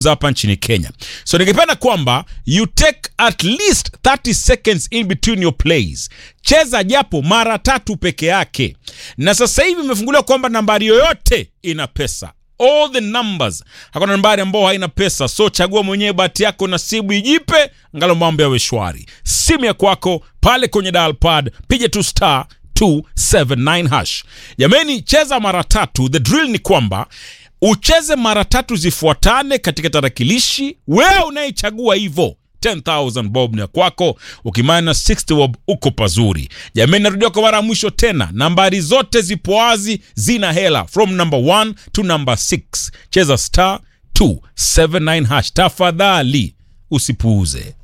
hapa nchini Kenya. So ningependa kwamba you take at least 30 seconds in between your plays. Cheza japo mara tatu peke yake, na sasa hivi imefunguliwa kwamba nambari yoyote ina pesa all the numbers. Hakuna nambari ambayo haina pesa, so chagua mwenyewe bahati yako, nasibu ijipe, ngalo mambo yawe shwari. Simu ya kwako pale kwenye dial pad, piga tu star 279 hash. Jameni, cheza mara tatu. The drill ni kwamba ucheze mara tatu zifuatane katika tarakilishi, wewe unayechagua hivyo 10,000 bob ni ya kwako, ukimana 60 bob uko pazuri. Jamani, narudia kwa mara ya mwisho tena, nambari zote zipo wazi, zina hela from number 1 to number 6. Cheza star 279 hash, tafadhali usipuuze.